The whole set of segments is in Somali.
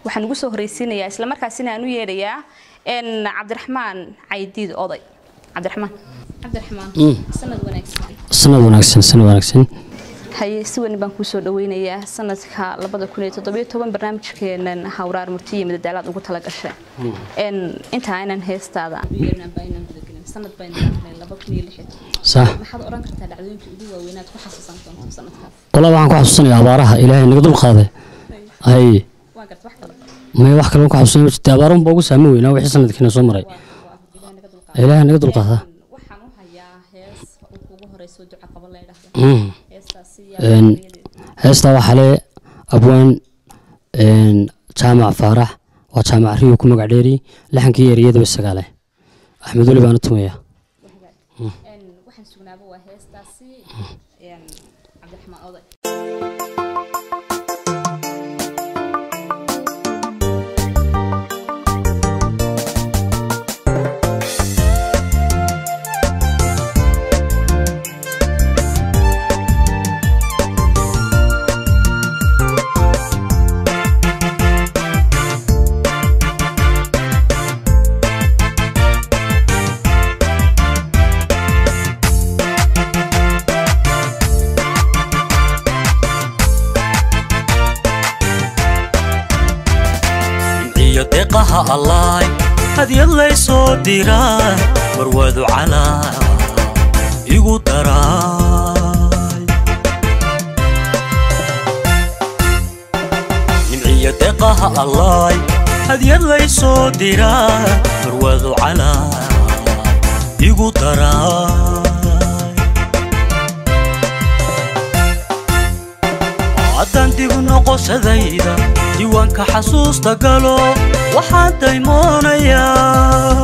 waxaan ugu soo horreysiinayaa islamarkaasina aan u yeedhayaa cabdiraxmaan caydiid oday cabdiraxmaan cabdiraxmaan sanad wanaagsan sanad wanaagsan sanad wanaagsan haye si weyn baan kuu soo dhaweynayaa sanadka labada kun iyo toddobiyo toban barnaamijkeenan hawraar murtiya madadaalaad ugu tala gashay inta aynan heestaada sanad sax maxaad oran kartaa dhacdooyinkii ugu waaweynaad ku xasuusan doonto sanadkaas walaa waxaan ku xasuusanayaa abaaraha ilaahay naga dul qaaday hay waa garta wax kale may wax kale ku xasuusan ma jirta abaarun baa ugu saami weynaa wixii sanadkiina soo maray ilaahay naga dul qaadaa waxaan u hayaa hees ugu horeyso duca qaba la yidhaahdo Mm. heestaasi Een, heestaa waxaa le abwaan een, jaamac faarax waa jaamac riyo ku magac dheeri lixankii eriyadaba sagaale axmed weli baana tumaya waxaan sugnaaba waa heestaasi cabdiraxmaan oday iyo deeqaha allaay hadyad laysoo diraa warwadu calaa igu daraay nimciyo deeqaha allaay hadyad laysoo diraa warwadu calaa igu daraay haddaan dib noqoshadayda diiwaanka xasuusta galo waxaan daymoonayaa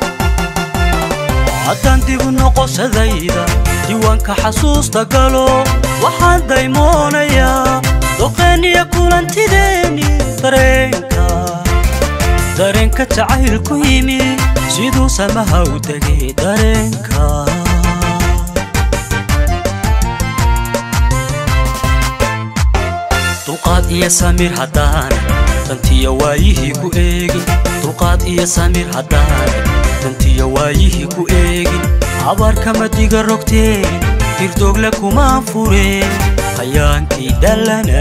haddaan dib noqoshadayda diiwaanka xasuusta galo waxaan daymoonayaa doqeeniya kulantideeni dareenka dareenka jacaylku yimi siduu samaha u degay dareenka dulqaad iyo samiir haddaan dantiya waayihii ku eegin dulqaad iyo samiir haddaan dantiya waayihii ku eegin abaarkama diga rogteen hirdoogle kumaan fureen hayaankii dhallana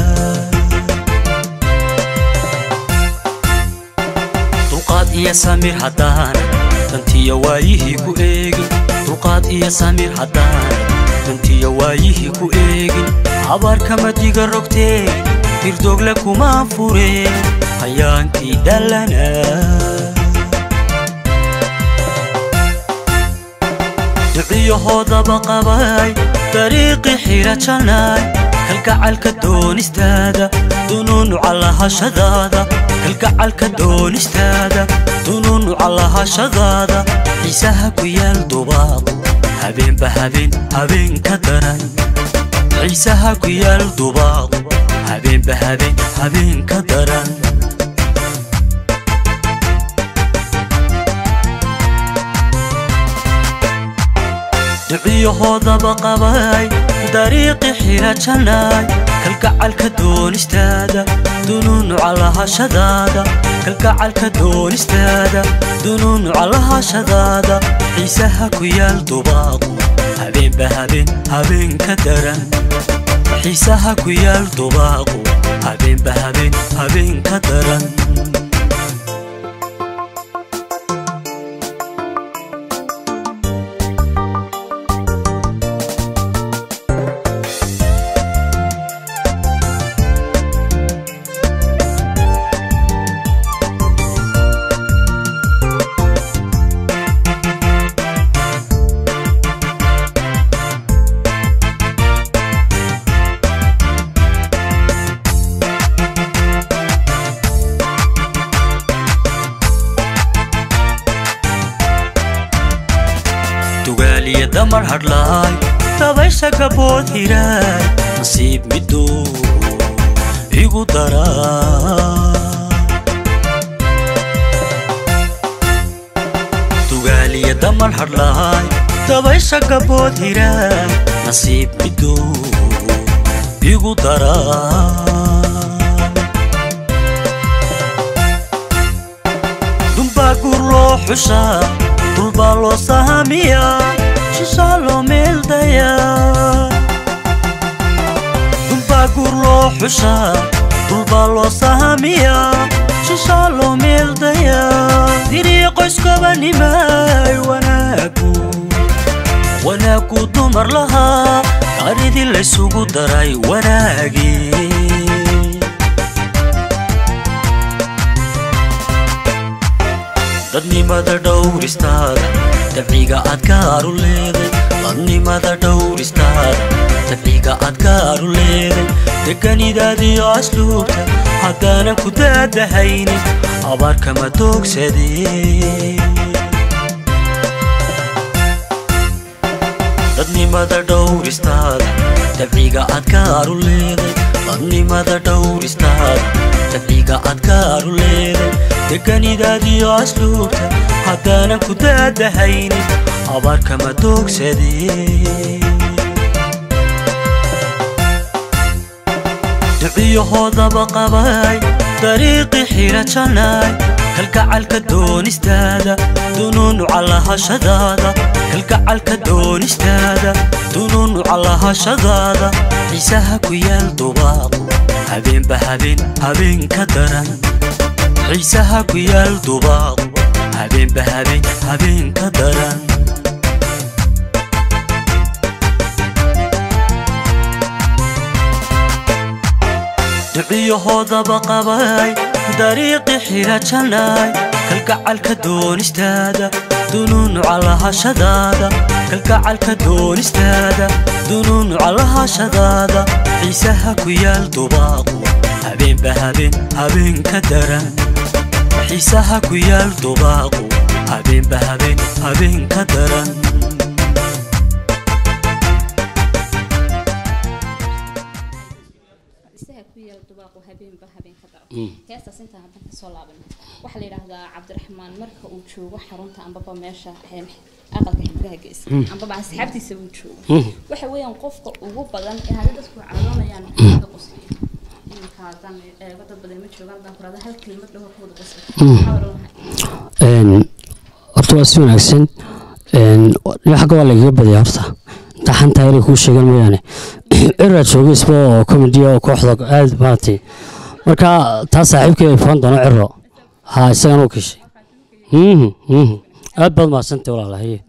dulqaad iyo samiir haddaan dantiya waayihii ku eegin dulqaad iyo samiir haddaan dantiya waayihii ku eegin abaarkama diga rogteen hirdoogle kumaan fureen hayaankii dhallana duciyahoodaba qabay dariiqii xira janaay kalgacalka doonistaada dunuunuca lahashadaada kalgacalka doonistaada dunuunuca lahashadaada xiisaha ku yaal dubaaqo habeenba habeen habeen ka daran xiisaha ku yaal dubaaqo habeenba habeen habeen ka daran duciyahoodaba qabay dariiqi xira janaay kalgacalka doonistaada dunuunuca lahashadaada kalgacalka doonistaada dunuunuca lahashadaada xiisaha ku yaal dubaaqo habeenba habeen habeen ka daran xiisaha ku yaal dubaaqo habeenba habeen habeen ka daran tugaaliya damar hadhlaay dabaysha gabood hiraay nasiib miduu igu daraa tugaaliya damar hadhlaay dabaysha gabood hiraay nasiib miduu igu daraa xushaa dhulbaa loo sahamiyaa shishaa loo meeldayaa dhulbaa guur loo xushaa dhulbaa loo sahamiyaa shishaa loo meeldayaa dirii qoyskobanimay wanaagu wanaagu dumar lahaa qaridii laysugu daray wanaagii dadnimada dhowristaada dabciga aad gaaru leeday dadnimada dhowristaada dabciga aad gaaru leeday deganidaadiyo asluubta haddaanan ku daadahaynin abaarkama doogsadee dadnimada dhowristaada dabciga aad gaaru leeday dadnimada dhowristaada dabciga aad gaaru leeday deganidaadiyo asluubta haddaanan ku daadahaynin abaarkama doogsadee duciyahoodaba qabay dariiqi xira jannaay kalgacalka doonistaada dunuunuca lahashadaada kalgacalka doonistaada dunuunuca lahashadaada xiisaha ku yaal dubaaqu habeenba habeen habeen ka daran xiisaha ku yaal dubaaqu habeenba habeen habeen ka daran duciyahoodaba qabay dariiqi xira jannaay kalgacalka doonistaada dunuunuca lahashadaada kalgacalka doonistaada dunuunuca lahashadaada xiisaha ku yaal dubaaqu habeenba habeen habeen ka daran xiisaha ku yaal dubaaqu habeenba habeen habeen ka daran heestaas intaan haddan kasoo laaban waxaa la yidhaahdaa cabdiraxmaan marka uu joogo xarunta ambaba meesha aqalka xibgaha geysa ambaba asxaabtiisa uu joogo waxa weeyaan qofka ugu badan ee hadda dadku cadoonayaan ka qosliya iminka haddaan eego dad badan ma joogaan haddaan kurada hal kelimad dhaho ka wada qosli maxaa odhan lahay horta waa si wanaagsan xagga waa lagaga badaya horta inta xantaa inay kuu sheegaan mooyaane ciraa jooga isba oo comediya oo kooxda aad maaragtay marka taa saaxiibkii ay furan doono ciro ha isagana u keshay aad baad mahadsantay walaalahaye